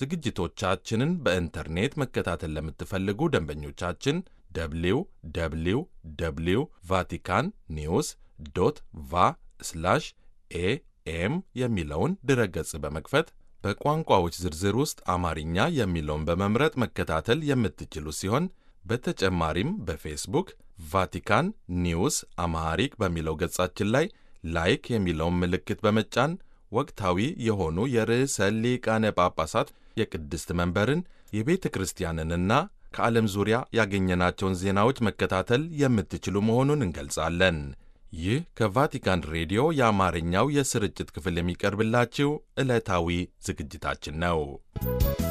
ዝግጅቶቻችንን በኢንተርኔት መከታተል ለምትፈልጉ ደንበኞቻችን ደብሊው ደብሊው ደብሊው ቫቲካን ኒውስ ዶት ቫ ስላሽ ኤኤም የሚለውን ድረገጽ በመክፈት በቋንቋዎች ዝርዝር ውስጥ አማርኛ የሚለውን በመምረጥ መከታተል የምትችሉ ሲሆን በተጨማሪም በፌስቡክ ቫቲካን ኒውስ አማሃሪክ በሚለው ገጻችን ላይ ላይክ የሚለውን ምልክት በመጫን ወቅታዊ የሆኑ የርዕሰ ሊቃነ ጳጳሳት የቅድስት መንበርን የቤተ ክርስቲያንንና ከዓለም ዙሪያ ያገኘናቸውን ዜናዎች መከታተል የምትችሉ መሆኑን እንገልጻለን። ይህ ከቫቲካን ሬዲዮ የአማርኛው የስርጭት ክፍል የሚቀርብላችሁ ዕለታዊ ዝግጅታችን ነው።